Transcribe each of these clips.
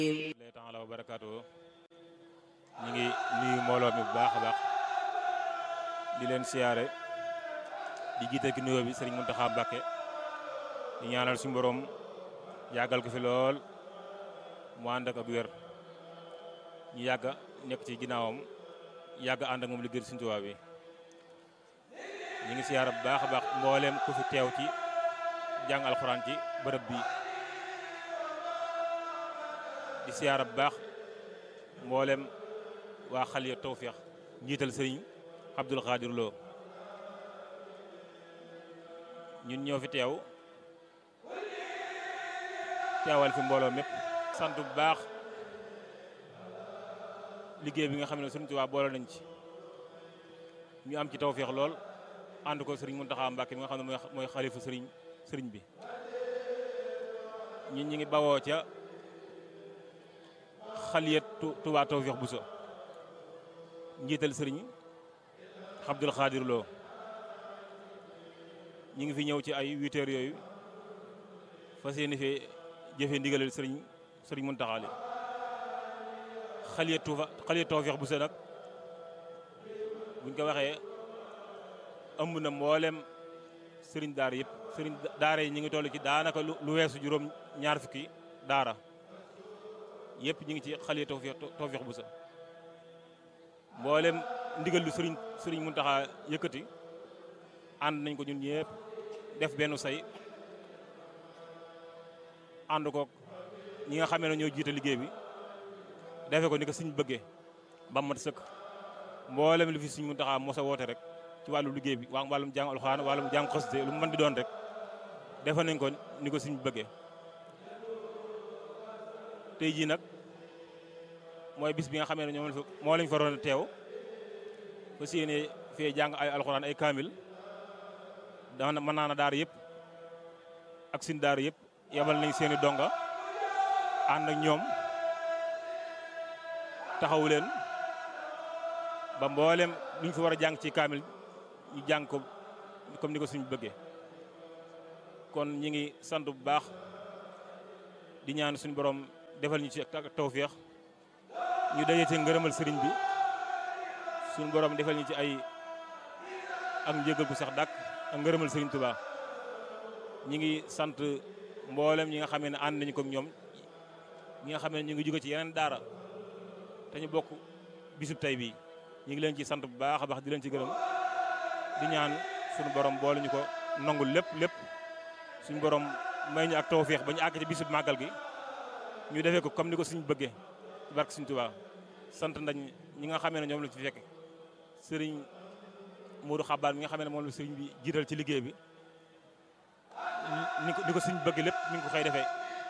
lay taala wa barakaatu ñu ngi nuyu mbooloo mi bu baax a baax di leen siyaare di jiite ki nuyoo bi sëriñ Muntaxa Mbàkke di ñaanal suñu borom yàggal ko fi lool mu ànd ak ak wér ñu yàgg nekk ci ginnaawam yàgg ànd ak moom liggéey Sëriñ Tuubaa bi ñu ngi siyaare bu baax a baax mbooleem ku fi teew ci jàng alxuraan ci bërëb bi di siyaara bu baax mboolem waa xaliya tawféex njiital sëriñ Abdul Xaadir Lo ñun ñoo fi teew teewal fi mbooloo mépp sant bu baax liggéey bi nga xam ne Sëriñ Tuubaa boole nañ ci ñu am ci tawféex lool ànd ko sëriñ Muntaxa Mbàkke mi nga xam ne mooy xalifa sëriñ sëriñ bi ñun ñi ngi bawoo ca xaliyat Touba Tawfekh Bousso njiital sëriñ Abdul Xaadir Lo ñi ngi fi ñëw ci ay huit heures yooyu fas yéene fee jëfee ndigalal sëriñ sëriñ Muntaxa li xaliyat Touba xaliyat Tawfekh Bousso nag buñ ko waxee ëmb na mboolem sëriñ daara yëpp sëriñ daara yi ñu ngi toll ci daanaka lu weesu juróom ñaar fukki daara yëpp ñu ngi ci xale tawfeex tawfeex bu sa mboolem ndigal lu sëriñ sëriñ Muntaxa yëkkati ànd nañ ko ñun ñëpp def benn say ànd ko ñi nga xamee ne ñoo jiite liggéey bi defe ko ni ko suñ bëggee ba mat sëkk mboolem li fi suñ Muntaxa mos a woote rek ci wàllu liggéey bi waa wàllum jàng alxuraan wàllum jàng xasida lu mu mën di doon rek defe nañ ko ni ko suñ bëggee tey jii nag mooy bis bi nga xamee ne ñoom moo lañ fa waroon a teew fa séenee fee jàng ay alxuraan ay kaamil dana mën naa na daar yëpp ak sin daar yëpp yebal nañ seeni donga ànd ak ñoom taxawu leen ba mboolem luñ fi war a jàng ci kaamil ñu jàng ko comme ni ko suñ bëggee kon ñi ngi sant bu baax di ñaan suñu borom defal ñu ci ak tawféex ñu daje ci ngërëmal sëriñ bi suñu borom defal ñu ci ay ak njëgal bu sax dàkk ak ngërëmal sëriñ Tuubaa ñi ngi sant mboolem ñi nga xamee ne ànd nañu ko ñoom ñi nga xam ne ñu ngi jóge ci yeneen daara te ñu bokk bisub tey bii ñu ngi leen ci sant bu baax a baax di leen ci gërëm di ñaan suñu borom boole ñu ko nangul lépp lépp suñu borom may ñu ak tawféex ba ñu àgg ci bisub màggal gi ñu defee ko comme ni ko suñu bëggee barke suñu Tuubaa sant nañ ñi nga xamee ne ñoom lañ fi fekk sëriñ Modou Xabaar mi nga xamee ne moom la sëriñ bi jiital ci liggéey bi ni ko ni ko suñ bëgg lépp mi ngi ko xëy defee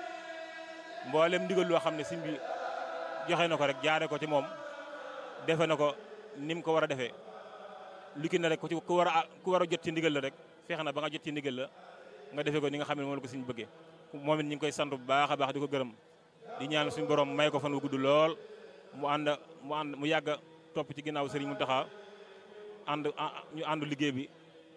mboolem ndigal loo xam ne suñ bi joxe na ko rek jaare ko ci moom defe na ko ni mu ko war a defee lu ki ne rek ku ci ku war a ku war a jot ci ndigal la rek fexe na ba nga jot ci ndigal la nga defee ko ni nga xam ne moom la ko suñ bëggee moom it ñu ngi koy sant bu baax a baax di ko gërëm di ñaan suñu borom may ko fan wu gudd lool mu ànd mu ànd mu yàgg topp ci ginnaaw Serigne Mountakha ànd ñu ànd liggéey bi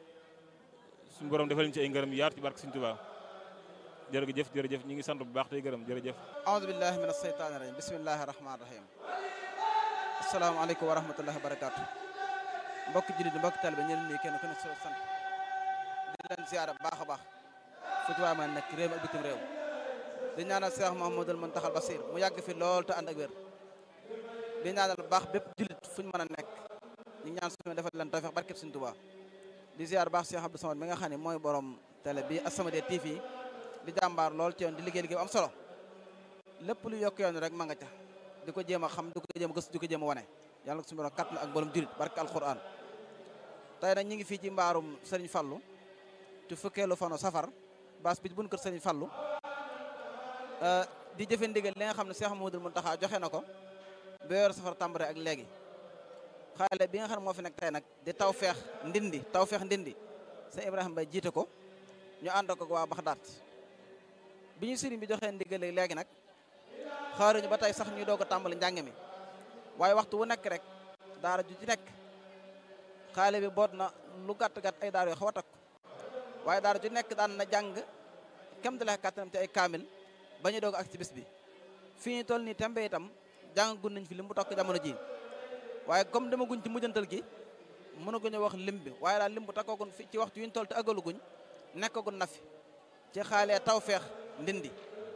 suñu borom defal ñu ci ay ngërëm yaatu ci barke Serigne Touba jërëjëf jërëjëf ñu ngi sant bu baax tey gërëm jërëjëf aoudu billahi min asheytaani rajim bismillahi rahmani rahim asalaamaaleykum wa rahmatullahi wa barakatu mbokki jullit mbokki talibe ñu leen nii kenn ku ne soo sant di leen ziyaara bu baax a baax fu ci waay ma nekk réew mi ak bitim réew di ñaanal Cheikh Mouhamadoul Mountakhal Bassir mu yàgg fi lool te ànd ak wér di ñaanal baax bépp jullit fuñ mën a nekk ñu ñaan suñu defal leen tawfeex barkeb Sëriñ Tuubaa di ziar baax Cheikh Abdou Samad mi nga xam ne mooy borom télé bi As-Samadiyya TV di jàmbaar lool ci yoon di liggéey liggéey bu am solo lépp lu yokk yoon rek ma nga ca di ko jéem a xam di ko jéem a gëstu di ko jéem a wane yàlla ko suñu borom kat na ak mboolum jullit barke alquran tey nag ñu ngi fii ci mbaarum Serigne Fallou ci fukkeelu fanu safar baas bi buñ kër Serigne Fallou di jëfe ndigal li nga xam ne Cheikh Mouhamadoul Mountakha joxe na ko ba yor safar tàmbare ak léegi xaale bi nga xam ne moo fi nekk tey nag di taw feex ndindi taw feex ndindi sëñ Ibrahima Bay jiite ko ñu ànd ko waa Baxdaat bi ñu sëriñ bi joxee ndigal léegi nag xaaruñu ba tey sax ñuy doog a tàmbali njàng mi waaye waxtu wu nekk rek daara ju ci nekk xaale bi boot na lu gàtt gàtt ay daara yoo xaw a takk waaye daara ju nekk daan na jàng kem di la kàttanam ci ay kaamil ba ñu doog ak ci bis bi fii ñu toll nii tembe itam jàngagun nañ fi lim bu tokk jamono ji waaye comme demaguñ ci mujjantal gi mënaguñu wax lim bi waaye daal lim bu takkoogun fi ci waxtu yu ñu toll te agaluguñ nekkagun na fi ci xaalee taw feex ndindi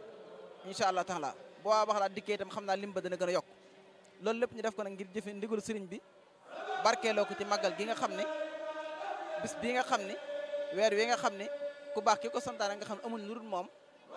incha allah taala boo waa wax laa dikkee itam xam naa lim ba dana gën a yokk loolu lépp ñu def ko nag ngir jëfe ndigal sëriñ bi barkeeloo ko ci màggal gi nga xam ne bis bii nga xam ne weer wi nga xam ne ku baax ki ko santaane nga xam ne amuñ lu dul moom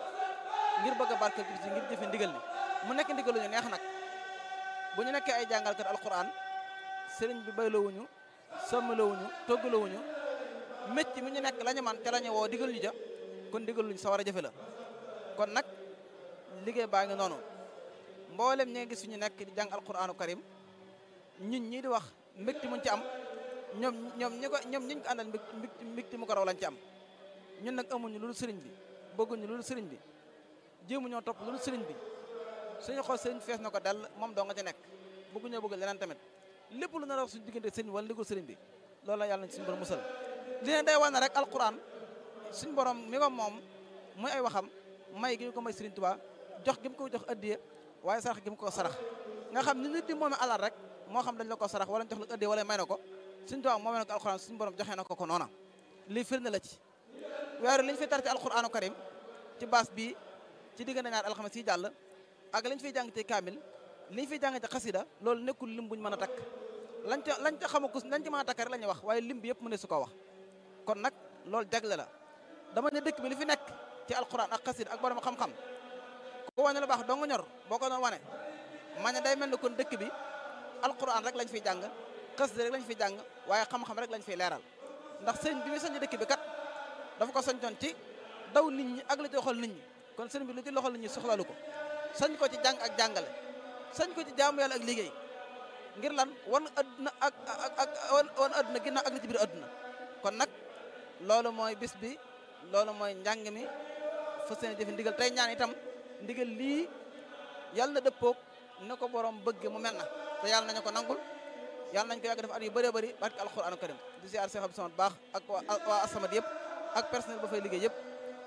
ngir bëgg a barkeel bis bi ngir jëfe ndigal ni mu nekk ndigal lu ñu neex nag bu ñu nekkee ay jàngalkat alquran sëriñ bi bayloowuñu sommalowuñu toggalowuñu métti mi ñu nekk la ñu man te la ñu woo digal ñu ja kon digal luñ sa war a jëfe la kon nag liggéey baa ngi noonu mboolem ñi nga gis ñu nekk di jàng alquranu karim ñun ñii di wax mbégte muñ ci am ñoom ñoom ñi ko ñoom ñi ñu ko àndal mbégte mbégte mu ko raw lañ ci am ñun nag amuñu loolu sëriñ bi bëgguñu loolu sëriñ bi jéemu ñoo topp loolu sëriñ bi suñu xool sëriñ fees na ko dell moom doo nga ci nekk bëgguñoo bëgg leneen tamit lépp lu nar a wax suñu diggante sëriñ wala ndigul sëriñ bi loolu la yàlla nañ suñu borom musal li ne day wane rek alquran suñu borom mi ko moom muy ay waxam may gi ñu ko may sëriñ Tuubaa jox gi mu ko jox addiya waaye sarax gi mu ko sarax nga xam ni nit di moome alal rek moo xam dañ la ko sarax wala jox la addiya wala may na ko suñu Tuubaa moomee na ko alquran suñu borom joxee na ko ko noona lii firnde la ci weeru li ñu fi tar ci alquranu karim ci baas bii ci diggante ñaar alxames yi jàll ak lañ fiy jàng ci kaamil liñ fiy jàng ci xasida loolu nekkul lim buñ mën a takk lañ ca lañ ca xamaku lañ ci mën a takk rek la ñuy wax waaye lim bi yëpp mu ne su ko wax kon nag loolu jagle la dama ne dëkk bi li fi nekk ci alquran ak xasida ak borom xam-xam ku wane lu baax dong ñor boo ko doon wane ma ne day mel ni kon dëkk bi alquran rek lañ fiy jàng xasida rek lañ fiy jàng waaye xam-xam rek lañ fiy leeral ndax sëñ bi muy sañ dëkk bi kat dafa ko sañtoon ci daw nit ñi ak la ci loxol nit ñi kon sëñ bi lu ci loxol nit ñi soxlalu ko sañ ko ci jàng ak jàngale sañ ko ci jaamu yàlla ak liggéey ngir lan wan adduna ak ak ak wan adduna ginnaaw ak li ci biir adduna kon nag loolu mooy bis bi loolu mooy njàng mi fa seen jëfe ndigal tey ñaan itam ndigal lii yàlla na dëppoog ne ko borom bëgg mu mel na te yàlla nañu ko nangul yàlla nañ ko yàgg def at yu bëree bëri barke alquranu karim di siyaar Cheikh Abdou Samad baax ak waa Asamad yëpp ak personnel ba fay liggéey yëpp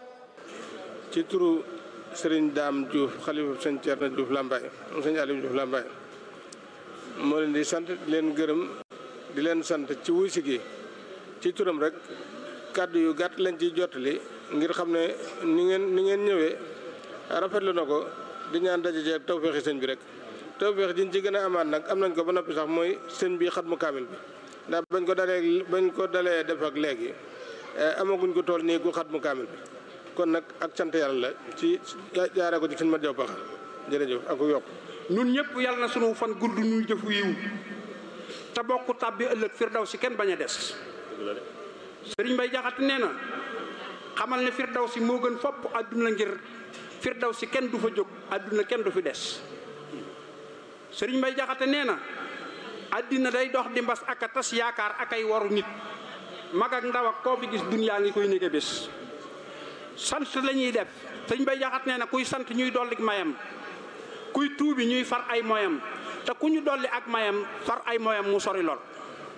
ci turu sëriñ Daam Diouf xalifa sëñ Thierno Diouf Lambaye sëñ Aliou Diouf Lambaye moo leen di sant di leen gërëm di leen sant ci wuy si gi ci turam rek kàddu yu gàtt lañ ciy jottali ngir xam ne ni ngeen ni ngeen ñëwee rafetlu na ko di ñaan daje jeeg tawféexi sëñ bi rek tawféex jiñ ci gën a amaat nag am nañ ko ba noppi sax mooy sëñ bi xat mu kaamil bi ndax bañ ko dalee bañ ko dalee def ak léegi amaguñ ko tool nii gu xat mu kaamil bi kon nag ak sant yàlla la ci jaaree ko ci sëñ ma jaw paxa jërëjëf ak yokk nun ñëpp yàlla na sunu fan gudd ñuy jëfu yiw te bokk tàbbi ëllëg firdaw si kenn bañ a des sëriñ Bay Jaxate nee na xamal ne firdaw si moo gën fopp àdduna ngir firdaw si kenn du fa jóg àdduna kenn du fi des sëriñ Bay Jaxate nee na àddina day dox di mbas ak a tas yaakaar ak ay waru nit mag ak ndaw ak koo fi gis dunyaa ngi koy nége bés sant la ñuy def sëriñ Bay Jaxate nee na kuy sant ñuy dolli mayam kuy tuubi ñuy far ay moyam te ku ñu dolli ak mayam far ay moyam mu sori lool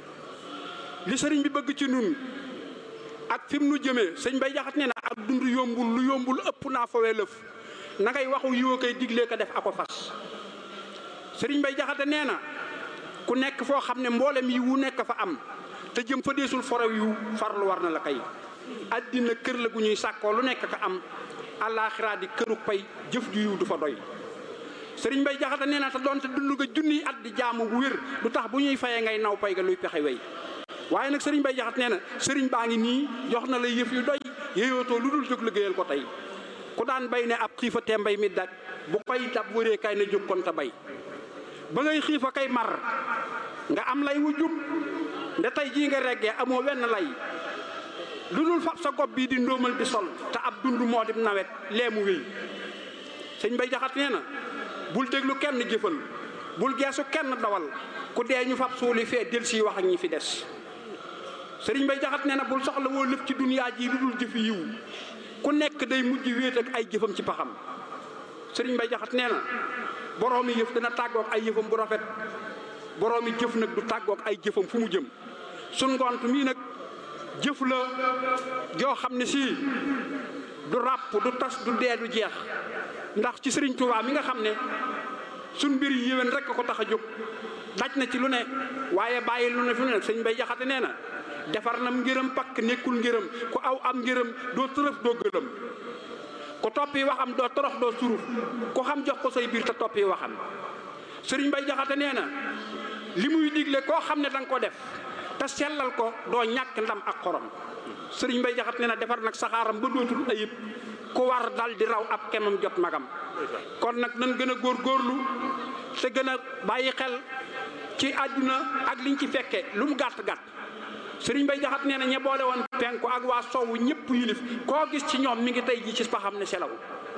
li sëriñ bi bëgg ci nun ak fi mu nu jëmee sëñ bay jaxat nee na ak dund yombul lu yombul ëpp naa fawee lëf na ngay waxu yiwa koy diglee ko def ako fas sëriñ bay jaxate nee na ku nekk foo xam ne mboolem yi wu nekk fa am te jëm fa deesul forow yu farlu war na la kay addina kër la gu ñuy sàkkoo lu nekk ka am àllaaxiraa di këru pay jëf ju yiw du fa doy sëriñ bay jaxate nee na te doonte dund nga junniy at di jaamu bu wér du tax bu ñuy fayee ngay naw pay ga luy pexe wey waaye nag sëriñ bay jaxat nee na sëriñ baa ngi nii jox na la yëf yu doy yéyootoo lu dul jóg liggéeyal ko tey ku daan bay ne ab xiifa te mbay mi daj bu koy dab wëree kay na jóg kon te bay ba ngay xiifa kay mar nga am lay wu jub nde tey jii nga reggee amoo wenn lay lu dul fab sa gob bii di ndóomal di sol te ab dund moo di nawet leemu wéy sëñ bay jaxat nee na bul déglu kenn jëfal bul geesu kenn dawal ku dee ñu fab suuli fee del si wax ak ñi fi des sëriñ bay jaxat nee na bul soxla woo lëf ci duniyaa ji lu dul jëfi yiw ku nekk day mujj wéet ak ay jëfam ci paxam sëriñ bay jaxat nee na boroomi yëf dina tàggook ay yëfam bu rafet boroomi jëf nag du tàggook ay jëfam fu mu jëm sun ngont mii nag jëf la joo xam ne sii du ràpp du tas du dee du jeex ndax ci sëriñ Touba mi nga xam ne suñ mbir yi yéwén rek ko tax a jóg daj na ci lu ne waaye bàyyi lu ne fi mu ne sëñ Bay Jaxate nee na defar nam ngërëm pakk nekkul ngërëm ku aw am ngërëm doo tërëf doo gëlëm ku toppi waxam doo torox doo suruf ku xam jox ko say biir te toppi waxam sëriñ Bay Jaxate nee na li muy digle koo xam ne da nga ko def te sellal ko doo ñàkk ndam ak xorom sëriñ Bay Jaxate nee na defar nag saxaaram ba dootul ayib ku war dal di raw ab kemam jot magam kon nag nan gën a góor góorlu te gën a bàyyi xel ci àdduna ak liñ ci fekke lu mu gàtt gàtt sëriñ Bay Jaxate nee na ñe boole woon penku ak waa sowwu ñëpp yilif koo gis ci ñoom mi ngi tey ji ci paxam ne selaw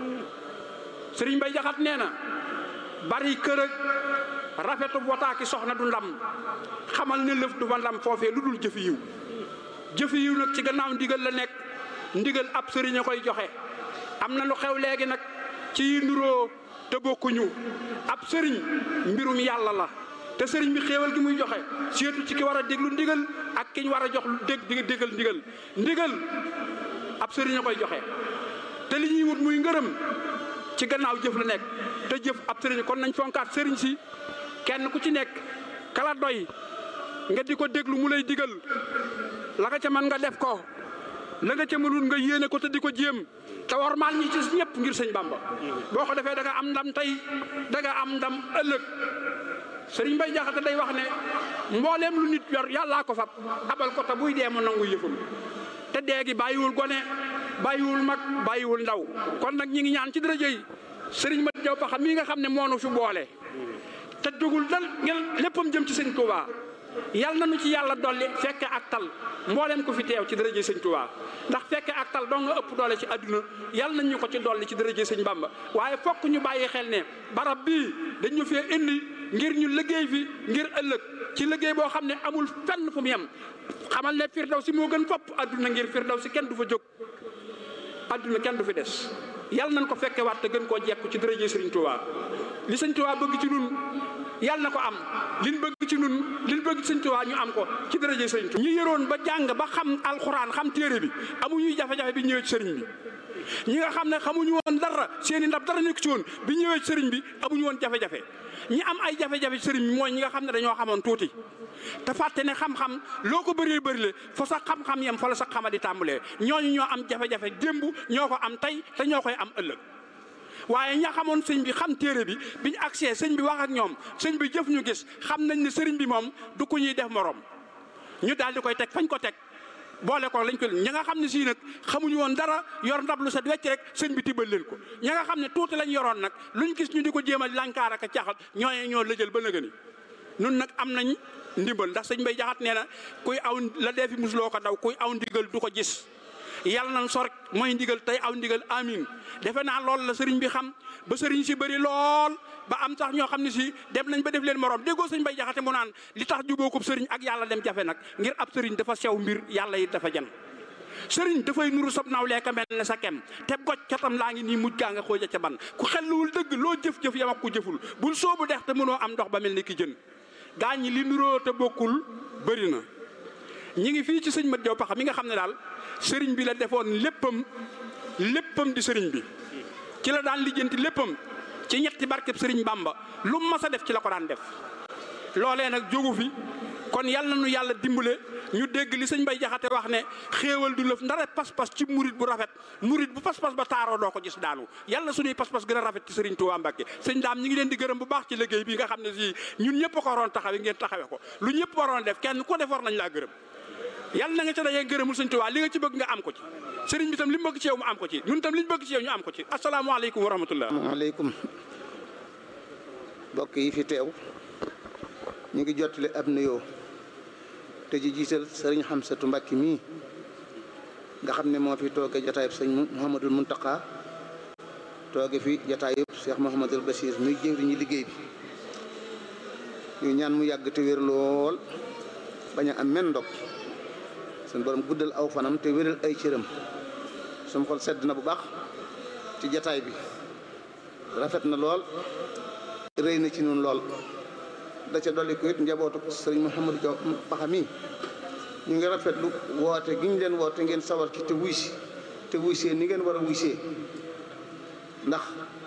sëriñ Bay Jaxate nee na bari kër ak rafetu wotaaki soxna du ndam xamal ne lëf du fa ndam foofee lu dul jëfi yiw jëfi yiw nag ci gannaaw ndigal la nekk ndigal ab sëriñ a koy joxe am na lu xew léegi nag ci yi nuroo te bokkuñu ab sëriñ mbirum yàlla la te sëriñ bi xéewal gi muy joxe surtout ci ki war a déglu ndigal ak ki ñu war a jox dég di déggal ndigal ndigal ab sëriñ a koy joxe te li ñuy wut muy ngërëm ci gannaaw jëf la nekk te jëf ab sëriñ kon nañ fonkaat sëriñ si kenn ku ci nekk kala doy nga di ko déglu mu lay digal la nga ca mën nga def ko la nga ca mënul nga yéene ko te di ko jéem te warmaal ñi ci ñëpp ngir sëñ Bamba boo ko defee da nga am ndam tey da nga am ndam ëllëg sëriñ Bay Jaxate day wax ne mbooleem lu nit yor yàllaa ko fab abal ko te buy dee mu nangu yëfam te dee gi bàyyiwul gone bàyyiwul mag bàyyiwul ndaw kon nag ñi ngi ñaan ci daraja yi sëriñ ma jaw paxa mii nga xam ne moonu fi boole te dugul dal ngeen léppam jëm ci sëñ Touba yal na nu ci yàlla dolli fekke ak tal mboolem ko fi teew ci dërëje sëñ Touba ndax fekke ak tal doo nga ëpp doole ci àdduna yal nañ ñu ko ci dolli ci dërëje sëñ Bamba waaye fokk ñu bàyyi xel ne barab bii dañu fee indi ngir ñu liggéey fi ngir ëllëg ci liggéey boo xam ne amul fenn fu mu yem xamal ne firdaw si moo gën fopp àdduna ngir firdaw si kenn du fa jóg àdduna kenn du fi des yal nañ ko fekke waat te gën koo jekku ci dërëje sëriñ Touba li sëñ Touba bëgg ci nun yal na ko am liñ bëgg ci nun liñ bëgg ci sëñ Tuubaa ñu am ko ci dërëje sëriñ Tuubaa ñi yëroon ba jàng ba xam alxuraan xam téere bi amuñuy jafe-jafe bi ñëwee ci sëriñ bi ñi nga xam ne xamuñu woon dara seeni ndab dara nekk ci woon bi ñëwee ci sëriñ bi amuñu woon jafe-jafe ñi am ay jafe-jafe ci sëriñ bi mooy ñi nga xam ne dañoo xamoon tuuti te fàtte ne xam-xam loo ko bëree bëri le fa sax xam-xam yem fa la sax xama di tàmbalee ñooñu ñoo am jafe-jafe démb ñoo ko am tey te ñoo koy am ëllëg waaye ña xamoon sëñ bi xam téere bi biñu agsee sëñ bi wax ak ñoom sëñ bi jëf ñu gis xam nañ ne sëriñ bi moom du ko ñuy def morom ñu daal di koy teg fañ ko teg boole ko lañ ko ña nga xam ne sii nag xamuñu woon dara yor ndab lu set wecc rek sëñ bi tibbal leen ko ña nga xam ne tuuti lañ yoroon nag luñ gis ñu di ko jéem a lànkaar ak a caxal ñooñu ñoo lëjal ba nëgëni nun nag am nañ ndimbal ndax sëñ bay jaxat nee na kuy aw la dee fi musuloo ko daw kuy aw ndigal du ko gis yàlla nañ sor mooy ndigal tey aw ndigal amin defe naa loolu la sëriñ bi xam ba sëriñ si bëri lool ba am sax ñoo xam ne si dem nañ ba def leen morom déggoo sëñ bay jaxate mu naan li tax jubóokub sëriñ ak yàlla dem jafe nag ngir ab sëriñ dafa sew mbir yàlla yi dafa jan sëriñ dafay nuru sab naaw leeka mel ne sa kem te goj catam laa ngi nii mujj gaa nga xooja ca ban ku xelluwul dëgg loo jëf-jëf yam ak ku jëful bul soobu dex te mënoo am ndox ba mel ni ki jën gaa ñi li nuroo te bokkul bëri na ñi ngi fii ci sëñ mat jaw paxa mi nga xam ne daal sëriñ bi la defoon léppam léppam di sëriñ bi ci la daan lijjanti léppam ci ñetti barkeb sëriñ Bamba lu mas a def ci la ko daan def loolee nag jógu fi kon yal na nu yàlla dimbale ñu dégg li sëñ Bay Jaxate wax ne xéewal du lëf ndara pas-pas ci murit bu rafet murit bu pas-pas ba taaroo doo ko gis daanu yàlla suñuy pas-pas gën a rafet ci sëriñ Tuubaa Mbàkke sëñ daam ñi ngi leen di gërëm bu baax ci liggéey bi nga xam ne si ñun ñëpp ko waroon taxawe ngeen taxawe ko lu ñëpp waroon def kenn ko def war nañ laa gërëm yàlla na nga ca dajee gërëmul sëñ Tuubaa li nga ci bëgg nga am ko ci sëriñ bi tam li mu bëgg ci yow mu am ko ci ñun tam li ñu bëgg ci yow ñu am ko ci asalaamaaleykum wa rahmatullah maaleykum mbokk yi fi teew ñu ngi jottali ab nuyoo te ji jiital sëriñ Xamsatu Mbàkke mii nga xam ne moo fi tooge jataayub sëñ Mouhamadul Muntaqa tooge fi jataayub Cheikh Mouhamadul Bachir muy jëwriñu liggéey bi ñu ñaan mu yàgg te wér lool bañ a am men ndog suñ borom guddal aw fanam te wéral ay cëram suñ xol sedd na bu baax ci jataay bi rafet na lool rëy na ci nun lool da ca dolli ko it njabootu sëriñ Mouhamadou Diaw Paxa mi ñu ngi rafetlu woote gi ñu leen woote ngeen sawar ci te wuy si te wuy see ni ngeen war a wuy see ndax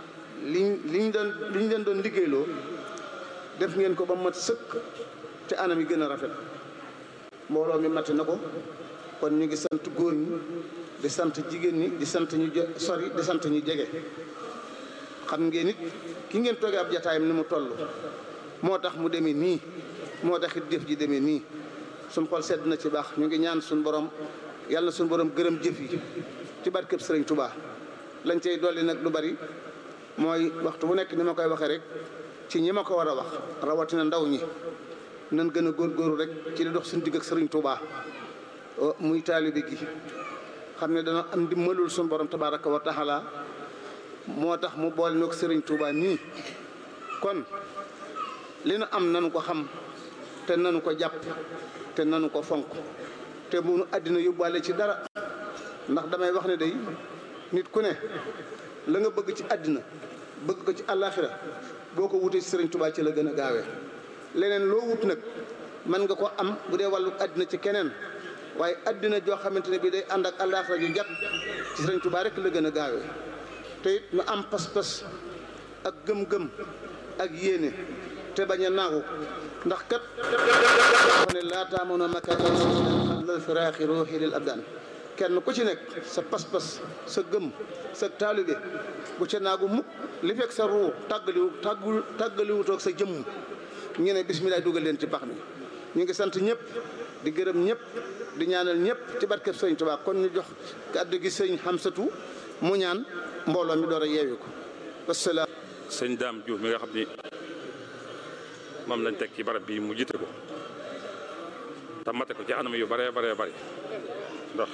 liñ liñ doon liñ leen doon liggéeyloo def ngeen ko ba mat sëkk te anam yi gën a rafet mbooloo mi mat na ko kon ñu ngi sant góor ñi di sant jigéen ñi di sant ñu sori di sant ñu jege xam ngeen it ki ngeen toogee ab jataayam ni mu toll moo tax mu demee nii moo tax it jëf ji demee nii suñ xol sedd na ci baax ñu ngi ñaan suñ borom yàlla na suñ borom gërëm jëf yi ci barkeb sëriñ Touba lañ cay dolli nag lu bari mooy waxtu bu nekk ni ma koy waxee rek ci ñi ma ko war a wax rawatina ndaw ñi nan gën a góorgóorlu rek ci li dox suñu digg ak sëriñ Touba muy taalibe gi xam ne dana am dimbalul suñu borom tabaraka wa taala moo tax mu boole ñoo sëriñ Touba nii kon li nu am nanu ko xam te nanu ko jàpp te nanu ko fonk te bu nu àddina yóbbaale ci dara ndax damay wax ne day nit ku ne la nga bëgg ci àddina bëgg ko ci àllaaxira boo ko wutee ci sëriñ Touba ci la gën a gaawee leneen loo wut nag mën nga ko am bu dee wàllu àddina ci keneen waaye àddina joo xamante ne bii day ànd ak àllaaxira ju jàpp ci sëriñ Touba rek la gën a gaawee te it nu am pas-pas ak gëm-gëm ak yéene te bañ a naagu ndax kat wax ne laa taamono makatan xablal firaaxi ruuxi lil abdaan kenn ku ci nekk sa pas-pas sa gëm sa taalibe bu ca naagu mukk li fekk sa ruu tàggaliwu tàggul tàggaliwutoog sa jëmm ñu ne bisimilah dugal leen ci pax mi ñu ngi sant ñëpp di gërëm ñëpp di ñaanal ñëpp ci barkeb sëñ Tuubaa kon ñu jox kàddu gi sëñ Xamsatu mu ñaan mbooloo mi door a yeewi ko wasalaam sëñ Daam Diouf mi nga xam ni moom lañ teg ci barab bi mu jiite ko te mate ko ci anam yu bare bare bari ndax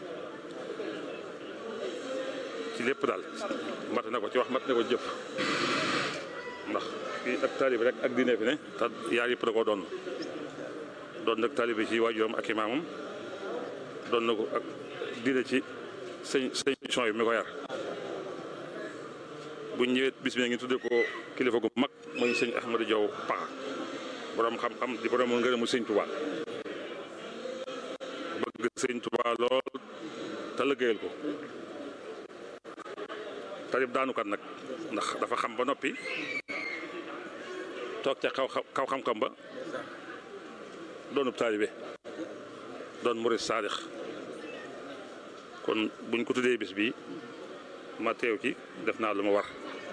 ci lépp daal mate na ko ci wax mate na ko jëf ndax fii ak taalibi rek ak diine fi ne te yaar yëpp da koo doon doon nag taalibi ci waajuram ak imaamam doon na ko ak diine ci sëñ sëñ mission yi mi ko yar bu ñëwee bis bi ngi tuddee ko kilifa gu mag muy sëñ Ahmadou Diaw Paxa borom xam-xam di borom ngërëmu sëñ Touba bëgg sëñ Touba lool te liggéeyal ko tarib daanukat nag ndax dafa xam ba noppi toog ca kaw kaw xam-xam ba doonub taalibe doon murid saadix kon buñ ko tuddee bis bi ma teew ci def naa lu ma war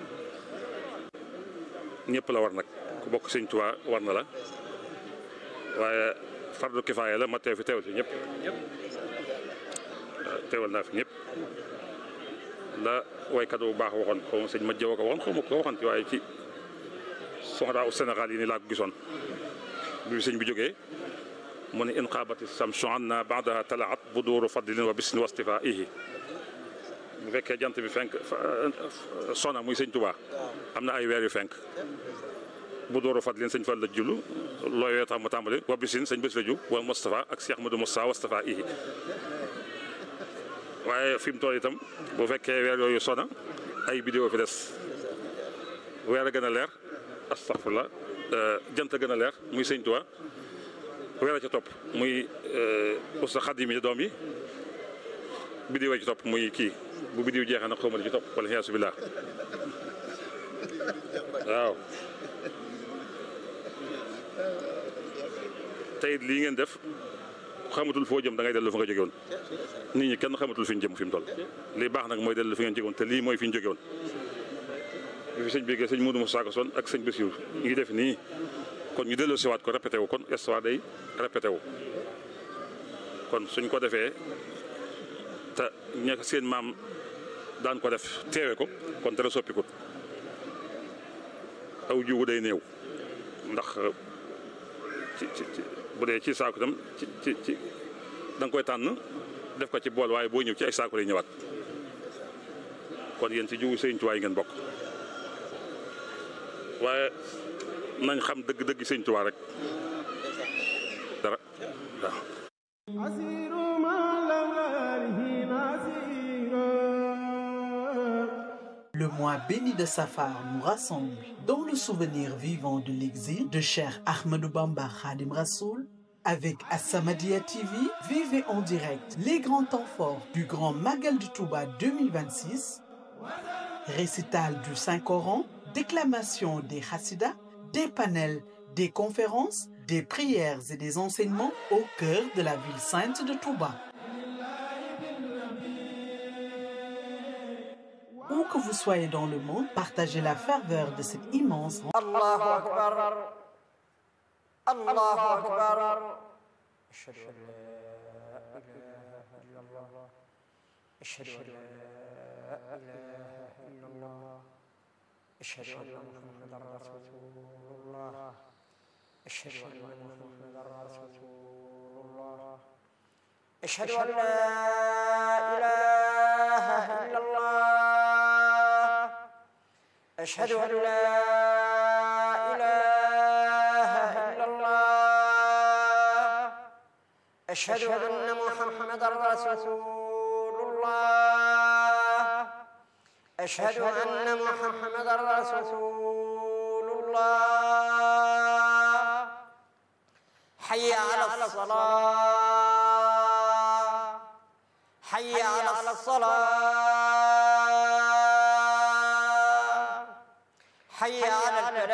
ñëpp la war nag ku bokk sëñ Tuubaa war na la waaye fardu kifaaya la ma teew fi teewal fi ñëpp teewal naa fi ñëpp la waykat bu baax waxoon xaw ma sëñ ma jëw ko waxoon xaw ma ko waxoon ci waaye ci soxnaa u Sénégal yi ni laa ko gisoon bi sëñ bi jógee mu ne in xaabati samsu anna baadaha talaat buduuru fadlin wa bisni wastifaihi bu fekkee jant bi fenk sona muy sëñ Tuubaa am na ay weer yu fenk bu dóoru fat leen sëñ Fall la jullu looy wee tax mu tàmbali wa bisin sëñ bés la ju wal Moustapha ak Cheikh Ahmadou Moustapha Moustapha ihi waaye fi mu toll itam bu fekkee weer yooyu sona ay vidéo fi des weer a gën a leer astaghfirullah jant a gën a leer muy sëñ Tuubaa weer a ca topp muy usta xadim yi doom yi vidéo ci topp muy kii bu bidiw jeexee nag xawma li ci topp wala xiyaasu billah waaw tey lii ngeen def xamatul foo jëm da ngay dellu fa nga jóge woon nit ñi kenn xamatul fi ñu jëm fi mu toll lii baax nag mooy dellu fi ngeen jóge woon te lii mooy fi ñu jóge woon bi fi sëñ bi sëñ Modou Moussa Ka son ak sëñ Bassirou ñu ngi def nii kon ñu dellu siwaat ko répété wu kon histoire day répété wu kon suñ ko defee te ña seen maam daan ko def teewe ko kon dara soppikut aw jiwu day néew ndax ci ci bu dee ci saako itam ci ci ci da nga koy tànn def ko ci bool waaye boo ñëw ci ay saako lay ñëwaat kon yéen ci jiwu Sëñ Tuubaa yi ngeen bokk waaye nañ xam dëgg-dëgg Sëñ Tuubaa rek dara waaw. Le mois béni de Safar nous rassemble dans le souvenir vivant de l'exil de Cheikh Ahmadou Bamba Khadim Rassoul. Avec As-Samadiyya TV, vivez en direct les grands temps forts du Grand Magal du Touba 2026, récital du Saint-Coran, déclamation des Hassidas, des panels, des conférences, des prières et des enseignements au cœur de la ville sainte de Touba. Où que vous soyez dans le monde, partagez la ferveur de cette immense الله أكبر الله أكبر أشهد أن لا إله إلا الله أشهد أن لا إله إلا الله أشهد أن محمدا رسول الله أشهد أن محمدا رسول الله أشهد أن لا إله إلا الله أشهد أن لا إله إلا الله أشهد أن محمدا رسول الله أشهد أن محمدا رسول الله حي على الصلاة حي على الصلاة حي على الفلاح